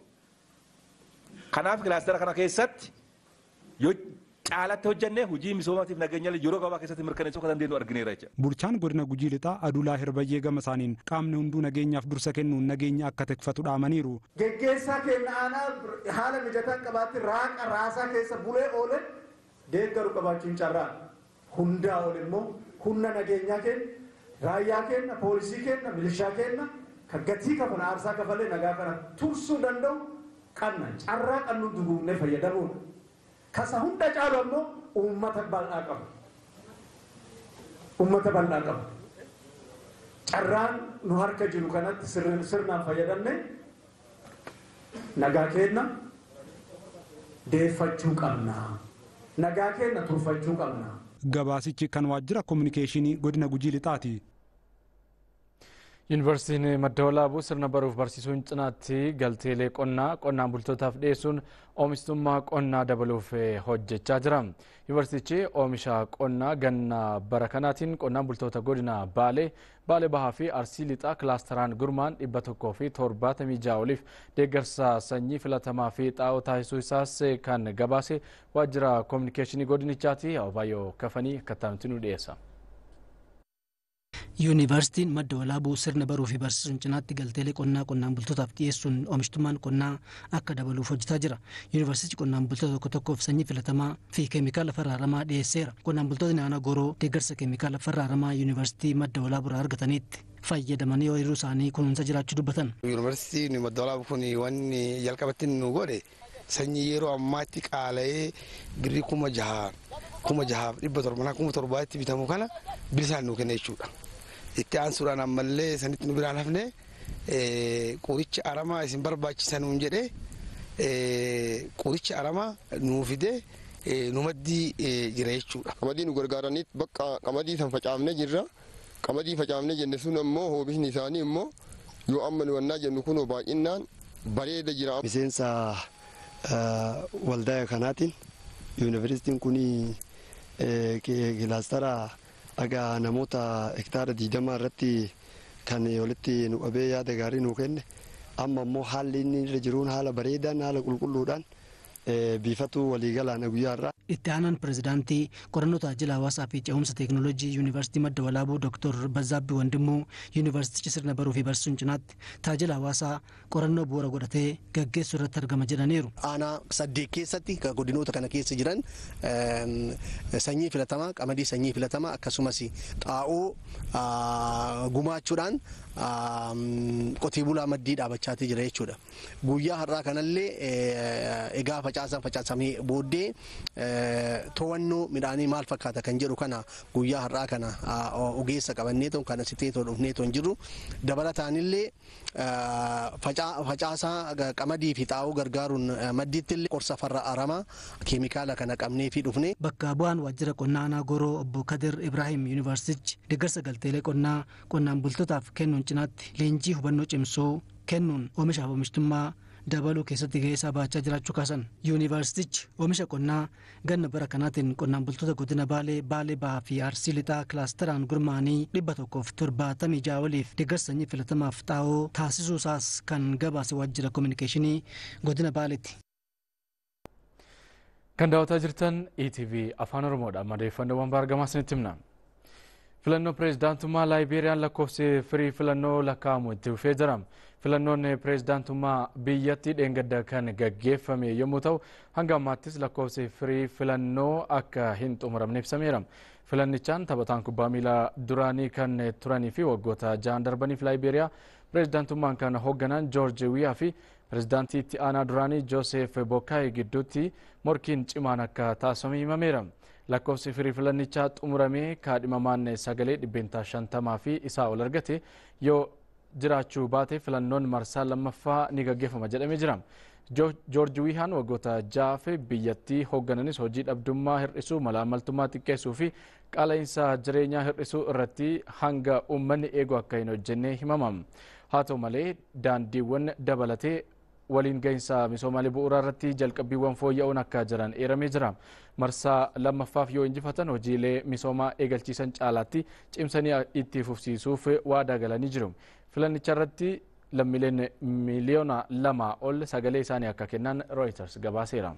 S25: Kanaaf kilaastera kana keessatti yoo caalatti hojjennee hojii misoomaatiif nageenya yeroo gabaa keessatti mirkaneessuu akka dandeenyu argineera jecha.
S3: Bulchaan godina gujii lixaa adulaa hirbayyee gama isaaniin qaamni hunduu nageenyaaf dursa kennuun nageenya akka tikfatu dhaamaniiru.
S26: Geggeessaa keenya aanaa haala mijataa qabaatti raaqa raasaa keessa bulee oole deeggaru qabaachuun carraa hundaa ol immoo humna nageenyaa keenya raayyaa keenya poolisii keenya milishaa keenya kan gatii kafana aarsaa kafalee nagaa kana tursuu danda'u qanna carraa qannu duguugnee fayyadamuudha. Kasa hunda caalu ammoo uummata bal'aa qabu. Uummata bal'aa qabu. Carraan nu harka jiru kanatti sirnaan fayyadamne nagaa keenya deeffachuu qabna. Nagaa keenya turfachuu qabna.
S3: gabaasichi kan waajjira koominikeeshinii godina gujii lixaati.
S1: Yuunivarsiitiin madda walaabuu sirna baruuf barsiisuun cinaatti galteelee qonnaa qonnaan bultootaaf dhiyeessuun oomishtummaa qonnaa dabaluuf hojjechaa jira. Yuunivarsiitichi oomisha qonnaa ganna bara kanaatiin qonnaan bultoota godina Baalee, Baalee Bahaa fi Arsii Lixaa kilaasteraan gurmaan dhibba tokkoo fi torbaatamii ja'a oliif deeggarsa sanyii filatamaa fi xaa'oo taasisuu isaas kan gabaase waajjira koominikeeshinii godinichaati. Abaayyoo kafanii akkataanutti nu dhiyeessa.
S6: yuunivarsiitiin madda walaabuu sirna baruu fi barsiisuun cinaatti galteelee qonnaa qonnaan bultootaaf dhiyeessuun oomishtummaan qonnaa akka dabaluuf hojjetaa jira yuunivarsiitii qonnaan bultoota tokko tokkoof sanyii filatamaa fi keemikaala farraaramaa dhiyeesseera qonnaan bultootni aanaa goroo deeggarsa keemikaala farraaramaa yuunivarsiitii madda walaabuurraa argataniitti fayyadamanii ooyiruu isaanii kunuunsa jiraachuu dubbatan.
S27: yuunivarsiitiin madda walaabuu kun wanni jalqabatti nu godhe sanyii yeroo ammaatti qaala'ee birrii kuma jaha kuma jahaaf dhibba torbanaa kuma torbaatti bitamu kana bilisaan nu kenna jechuudha. itti aansuudhaan ammallee sanitti nu biraan hafne qoricha aramaa isin barbaachisanuun jedhe qoricha aramaa nuu fide nu maddii jira jechuudha.
S28: Qamadii nu gargaaraniit bakka qamadii san facaafne jirra. Qamadii facaafne jenne sun ammoo oomishni isaanii immoo yoo amma nu wannaa jennu kun baay'inaan bareeda jira.
S29: Miseensa waldaa kanaatiin yuunivarsiitiin kun kilaastara
S2: dhagaa namoota hektaara diidamaa irratti kan walitti nu qabee yaada gaarii nu kenne amma immoo haalli inni irra jiruun haala bareedaan haala qulqulluudhaan biifatu waliigalaan guyyaa irraa.
S6: Itti aanaan pirezidaantii qorannoo tajaajila hawaasaa fi ce'umsa teekinooloojii yuunivarsiitii madda walaabuu Dr. Bazzaabbii Wandimmoo yuunivarsiitichi sirna baruu fi barsiisuun cinaatti tajaajila hawaasaa qorannoo bu'uura godhatee gaggeessuu irratti argama jedhaniiru.
S4: Aanaa saddeet keessatti godinoota kana keessa jiran sanyii filatamaa qamadii sanyii filatamaa akkasumas xaa'oo gumaachuudhaan qotee bulaa maddii dhaabbachaatii jira jechuudha. Guyyaa har'aa kanallee egaa facaasan facaasamee booddee to'annoo midhaanii maal fakkaata kan jedhu kana guyyaa har'aa kana ogeessa qabanneetoo kan asitteetoo dhufneetoo hin jiru dabalataanillee facaasaa qamadii fi xaa'oo gargaaruun maddiittillee qorsa farra aramaa keemikaala kana qabnee fi dhufne.
S6: Bakka bu'aan waajjira qonnaa aanaa goroo obbo Kadir Ibrahim yuunivarsiitichi deeggarsa galteelee qonnaa qonnaan bultootaaf kennuun cinaatti leenjii hubannoo cimsuu kennuun oomishaaf oomishtummaa dabaluu keessatti gahee isaa baachaa jiraachuu kaasan yuunivarsiitichi oomisha qonnaa ganna bara kanaatiin qonnaan bultoota godina baalee baalee bahaa fi arsii lixaa kilaasteraan gurmaa'anii dhibba tokkoof torbaatamii ja'a waliif deeggarsa sanyii filatamaaf xaa'oo taasisuu isaas kan gabaase waajjira koominikeeshinii godina baaleetti.
S1: Kan daawwataa jirtan ETV Afaan Oromoodha. Madeeffannoowwan baargamaa isinitti himna. Filannoo pireezidaantummaa Laayibeeriyaan lakkoofsi firii filannoo lakkaa'amu itti fufee jira. Filannoon pireezidaantummaa biyyattii dheengadda kan gaggeeffame yommuu ta'u hanga ammaattis lakkoofsi firii filannoo akka hin xumuramne ibsameera. Filannichaan taphataan kubbaa miilaa duraanii kan turanii fi waggoota ja'an darbaniif Laayibeeriyaa pireezidaantummaan kan hoogganan Joorji Wiyaa fi pireezidaantii itti aanaa duraanii Joosef Bokkaayi gidduutti morkiin cimaan akka taasifame himameera. lakkoofsi firii filannichaa xumuramee kaadhimamaan sagalee dhibbeentaa shantamaa fi isaa ol argate yoo jiraachuu baate filannoon marsaa lammaffaa ni gaggeeffama jedhamee jira. Joorji Wiihaan waggoota ja'aaf biyyattii hooggananis hojii dhabdummaa hir'isuu malaamaltummaa xiqqeessuu fi qaala'insa jireenyaa hir'isuu irratti hanga uummanni eegu akka hin hojjenne himama. Haa ta'u malee daandiiwwan dabalatee waliin gahinsa misoomaalee bu'uuraa irratti jalqabbiiwwan fooyya'uun akka jiran eeramee jira. Marsaa lamaffaaf yoo injifatan hojiilee misoomaa eegalchiisan caalaatti cimsanii itti fufsiisuuf waadaa galanii jiru. Filannicha irratti lammiileen miliyoona lama ol sagalee isaanii akka kennan Reuters gabaaseera.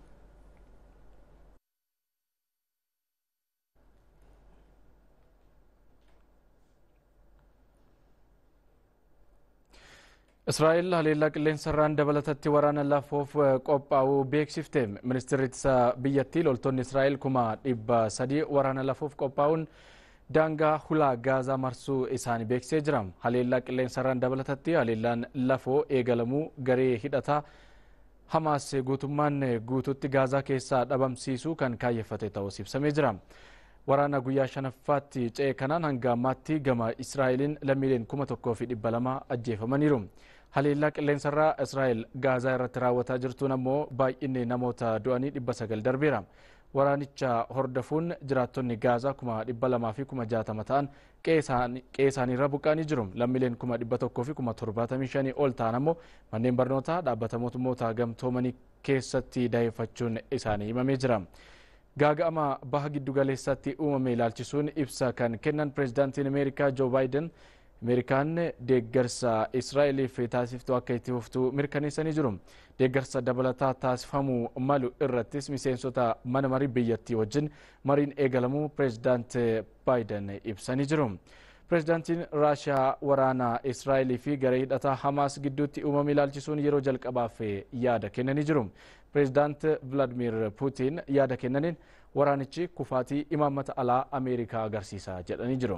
S1: Israa'el haleellaa qilleensarraan dabalatatti waraana lafoof qophaa'uu beeksifte. Ministeerri ittisa biyyattii loltoonni Israa'el kuma dhibba sadii waraana lafoof qophaa'uun daangaa hulaa gaazaa marsuu isaanii beeksisee jira. Haleellaa qilleensarraan dabalatatti haleellaan lafoo eegalamuu garee hidhataa Hamaas guutummaan guututti gaazaa keessaa dhabamsiisuu kan kaayyeffate ta'us ibsamee jira. Waraana guyyaa shanaffaatti ce'e kanaan hanga ammaatti gama Israa'eliin lammiileen kuma tokkoo fi dhibba lama ajjeefamaniiru. Haleellaa qilleensarraa Israa'el gaazaa irratti raawwataa jirtuun ammoo baay'inni namoota du'anii dhibba sagal darbeera. Waraanicha hordofuun jiraattonni gaazaa kuma dhibba lamaa fi kuma jaatama ta'an qe'ee isaaniirra buqqaanii jiru. Lammiileen kuma dhibba tokkoo fi kuma torbaatamii shanii ol ta'an ammoo manneen barnootaa dhaabbata mootummoota gamtoomanii keessatti daa'effachuun isaanii himamee jira. gaaga'ama baha giddu galeessaatti uumame ilaalchisuun ibsa kan kennan pireezidaantiin ameerikaa joo baayiden ameerikaan deeggarsa israa'eliif taasiftuu akka itti fuftu mirkaneessanii jiru deeggarsa dabalataa taasifamuu malu irrattis miseensota mana marii biyyattii wajjin mariin eegalamuu pireezidaant baayiden ibsanii jiru pireezidaantiin raashiyaa waraana israa'elii fi garee hidhataa hamaas gidduutti uumame ilaalchisuun yeroo jalqabaaf yaada kennanii jiru pireezidaant vilaadimir puutiin yaada kennaniin waraanichi kufaatii imaammata alaa ameerikaa agarsiisa jedhanii jiru.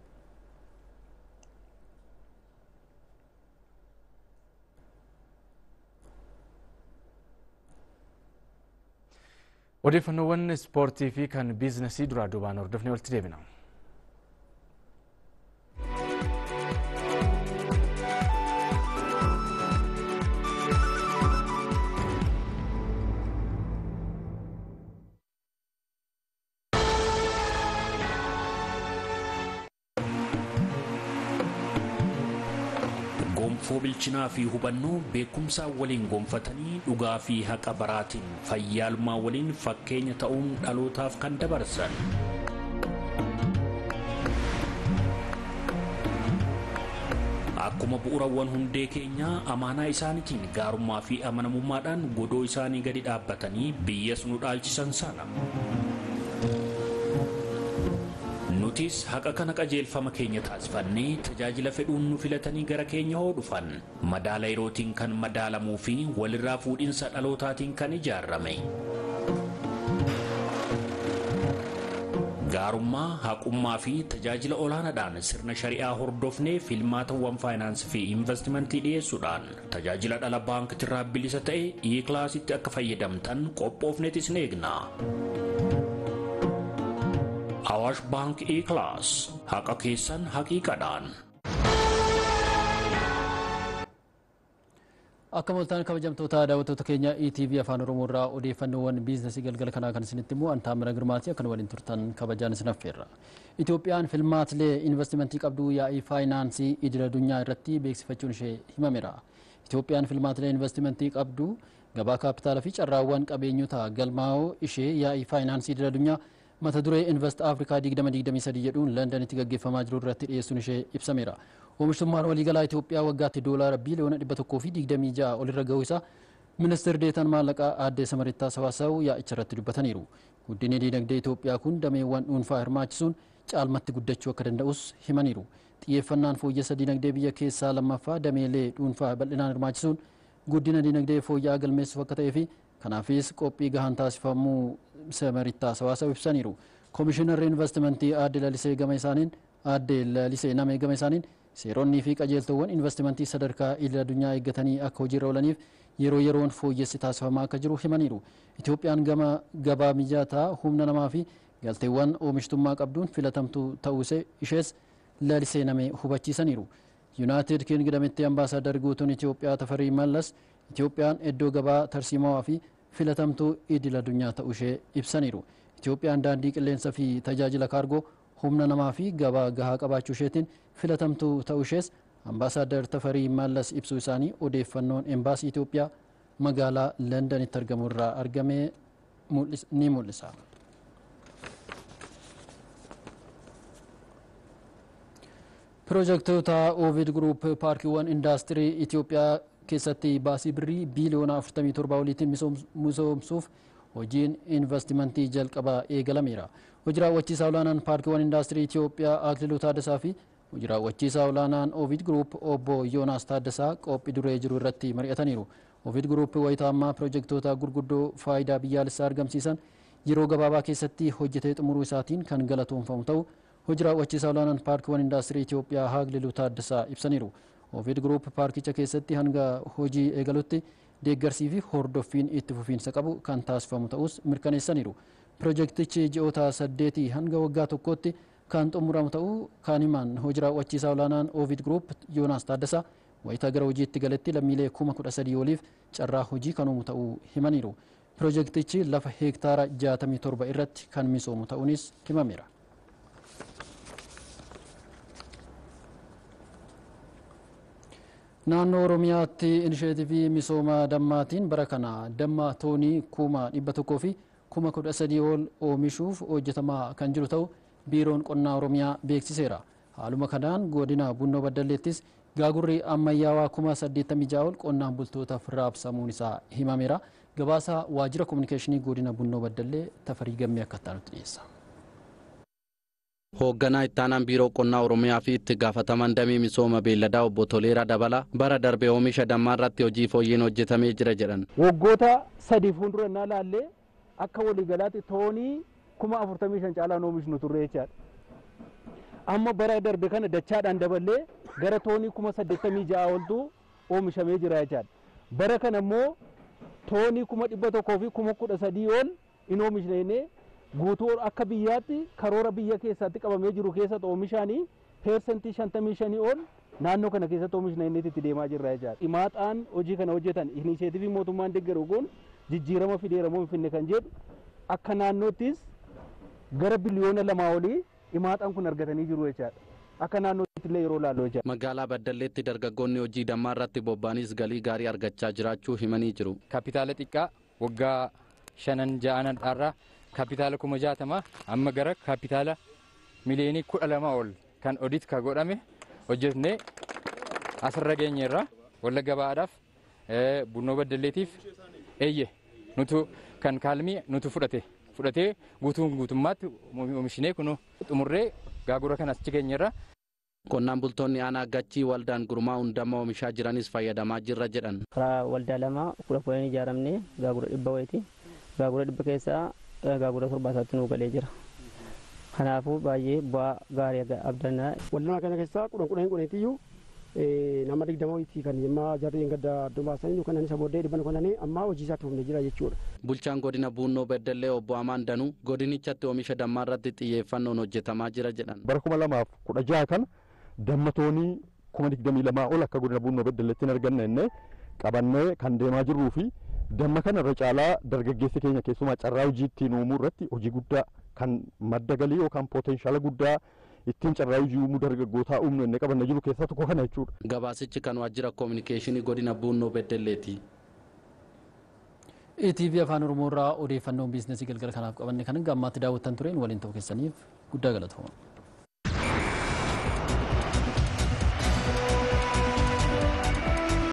S1: odeeffannoowwan ispoortii fi kan biizinasii duraa duubaan hordofnee walitti deebina.
S8: gonfoo bilchinaa fi hubannoo beekumsaa waliin gonfatanii dhugaa fi haqa baraatiin fayyaalmaa waliin fakkeenya ta'uun dhalootaaf kan dabarsan. akkuma bu'uurawwan hundee keenyaa amaanaa isaaniitiin gaarummaa fi amanamummaadhaan godoo isaanii gadi dhaabbatanii biyyas nu dhaalchisan sana. nutis haqa kana qajeelfama keenya taasifannee tajaajila fedhuun nu filatanii gara keenya hoo dhufan madaala yerootiin kan madaalamuu fi walirraa fuudhinsa dhalootaatiin kan ijaarame. gaarummaa haqummaa fi tajaajila olaanaadhaan sirna shari'aa hordofnee filmaatawwan faayinaansii fi investimentii dhiyeessuudhaan tajaajila dhala baankitirraa bilisa ta'e e-kilaasitti akka fayyadamtan qophoofnetis ni eegna. Awaash Baank E-Class haqa keessan haqiiqadhaan.
S9: Akka moltaan kabajamtoota daawwattoota keenya ETV afaan Oromoo irraa odeeffannoowwan biizinasii galgala kanaa kan isinitti immoo Antaamira Girmaati akka waliin turtan kabajaan isin affeerra. Itoophiyaan filmaatilee investimentii qabdu yaa'ii faayinaansii idil addunyaa irratti beeksifachuun ishee himameera. Itoophiyaan filmaatilee investimentii qabdu gabaa kaapitaalaa fi carraawwan qabeenyota galmaa'oo ishee yaa'ii faayinaansii idil addunyaa mata duree invest afrikaa 2023 jedhuun londanitti gaggeeffamaa jiru irratti dhiyeessuun ishee ibsameera. Oomishtummaan waliigalaa Itoophiyaa waggaatti doolaara biiliyoona 126 olirra gahuu isaa ministeerri deetan maallaqaa aadde Samarittaa Sawaasawu yaa'icha irratti dubbataniiru. Guddinni diinagdee Itoophiyaa kun dameewwan dhuunfaa hirmaachisuun caalmatti guddachuu akka danda'us himaniiru. Xiyyeeffannaan fooyyessa diinagdee biyya keessaa lammaffaa dameelee dhuunfaa bal'inaan hirmaachisuun guddina diinagdee fooyya'aa galmeessuuf akka ta'ee fi kanaafis qophii gahaan taasifamuu Samarittaa Sawaasawu ibsaniiru. Koomishinarri investimentii aadde Lalisee gama isaaniin aadde Lalisee nama gama isaaniin seeronnii fi qajeeltowwan investimentii sadarkaa idil addunyaa eeggatanii akka hojiirra oolaniif yeroo yeroon fooyyessi taasifamaa akka jiru himaniiru. Itoophiyaan gama gabaa mijataa humna namaa fi galteewwan oomishtummaa qabduun filatamtuu ta'uu ishees lalisee namee hubachiisaniiru. Yuunaayitid Kingdamitti ambaasaaddar guutuun Itoophiyaa Tafarii Mallas Itoophiyaan iddoo gabaa tarsiimawaa fi filatamtuu idil addunyaa ta'uu ishee ibsaniiru. Itoophiyaan daandii qilleensa fi tajaajila kaargoo humna namaa fi gabaa gahaa qabaachuu isheetiin filatamtuu ta'uu ishees ambaasaaddar Tafarii Mallas ibsuu isaanii odeeffannoon embaasii Itoophiyaa magaalaa Londanitti argamu irraa argame ni mul'isa. Piroojektota Ovid Group paarkiiwwan indaastirii Itoophiyaa keessatti baasii birrii biiliyoona 47 oliitiin misoomsuuf hojiin investimentii jalqabaa eegalameera. Hojii raawwachiisaa olaanaan paarkiiwwan indaastirii Itoophiyaa Akililuu Taaddasaa fi hojii raawwachiisaa olaanaan Ovid Group obbo Yoonaas Taaddasaa qophii duree jiru irratti mari'ataniiru. Ovid Group wayita ammaa pirojektoota gurguddoo faayidaa biyyaalessaa argamsiisan yeroo gabaabaa keessatti hojjetee xumuruu isaatiin kan galatoomfamu ta'u hojii raawwachiisaa olaanaan paarkiiwwan indaastirii Itoophiyaa Akililuu Taaddasaa ibsaniiru. Ovid Group paarkicha keessatti hanga hojii eegalutti deeggarsii fi hordoffiin itti fufiinsa qabu kan taasifamu ta'us mirkaneessaniiru. Pirojektichi ji'oota saddeetii hanga waggaa tokkootti kan xumuramu ta'uu kan himan hojii raawwachiisaa olaanaan Ovid Group Yoonaas Taaddasaa wayita gara hojiitti galetti lammiilee kuma kudha sadii oliif carraa hojii kan uumu ta'uu himaniiru. Pirojektichi lafa heektaara 67 irratti kan misoomu ta'uunis himameera. naannoo oromiyaatti inisheetivii misooma dammaatiin bara kana damma toonii kuma dhibba tokkoo fi kuma kudha sadii ol oomishuuf hojjetamaa kan jiru ta'u biiroon qonnaa oromiyaa beeksiseera haaluma kanaan godina bunnoo baddalleettis gaagurri ammayyaawaa kuma saddeettamii ja'a ol qonnaan bultootaaf raabsamuun isaa himameera gabaasa waajjira kominikeeshinii godina bunnoo baddallee tafarii gammee akka taanutti dhiyeessa.
S10: hoogganaa ittaanaan biiroo qonnaa oromiyaa fi itti gaafataman damee misooma beelladaa obbo Toleeraa Dabala bara darbe oomisha dammaa irratti hojii fooyyeen hojjetamee jira jedhan.
S11: Waggoota sadii fuuldura innaa laallee akka waliigalaatti toonii kuma afurtamii shan caalaan oomishnu turre jechaadha. Amma bara darbe kana dachaadhaan daballee gara toonii kuma saddeettamii ja'a oltu oomishamee jira jechaadha. Bara kana immoo toonii kuma dhibba tokkoo fi kuma kudha sadii ol in oomishne guutuu akka biyyaatti karoora biyya keessatti qabamee jiru keessatti oomishaanii peersentii shantamii shanii ol naannoo kana keessatti oomishna inni itti deemaa jirra jechaadha. Himaaxaan hojii kana hojjetan iniisheetivii mootummaan deeggaru kun jijjiirama fideera moo hin finne kan jedhu akka naannoottis gara biliyoona lamaa olii himaaxaan kun argatanii jiru jechaadha. Akka naannootti illee yeroo laallu jechaadha.
S10: Magaalaa Baddalleetti dargaggoonni hojii dammaa irratti bobba'anis galii gaarii argachaa jiraachuu himanii jiru.
S12: Kapitaala xiqqaa waggaa shanan ja'an dharraa kaapitaala kuma jaatama amma gara kaapitaala miliyoonii kudha lama ol kan odit ka godhame hojjetnee asirra geenyeerra wallagga ba'aadhaaf bunnoo baddaleetiif eeyye nutu kan kaalmii nutu fudhate fudhatee guutuun guutummaatti oomishinee kun xumurree gaagura kan achi geenyeerra.
S10: Qonnaan bultoonni aanaa gachii waldaan gurmaa'uun damma oomishaa jiranis fayyadamaa jirra jedhan.
S13: Karaa waldaa lama kudha kudhan ijaaramne gaagura dhibba wayiiti. Gaagura dhibba keessaa gaagura torbaataatti nuu galee jira. Kanaafuu baay'ee bu'aa gaarii abdannaa.
S14: Waldaa kana keessaa kudhan kudhan kudhaniitiyyuu nama digdama wayitii kan yemmaa jarri gadda adduma baasanii kan isa booddee dhibban kudhanii amma hojii isaatti humne jira jechuudha.
S10: Bulchaan godina Buunnoo Beddellee obbo Amaan Danuu godinichatti oomisha dammaa irratti xiyyeeffannoon hojjetamaa jira jedhan.
S15: Bara kuma lamaaf kudha jaha kana damma toonii kuma digdamii lamaa ol akka godina Buunnoo Beddelleetti hin arganne innee qabannee kan deemaa jirruu fi damma kana irra caalaa dargaggeessi keenya keessumaa carraa hojii ittiin uumuu irratti hojii guddaa kan madda galii yookaan pooteenshaala guddaa ittiin carraa hojii uumuu dargaggootaa uumnu inni qabanna jiru keessaa tokko kana jechuudha.
S10: Gabaasichi kan waajjira koominikeeshinii godina Buunnoo Beddelleeti.
S9: ETV afaan Oromoo irraa odeeffannoon biizinasii galgala kanaaf qabanne kan gammaatti daawwattan tureen waliin ta'uu keessaniif guddaa galatooma.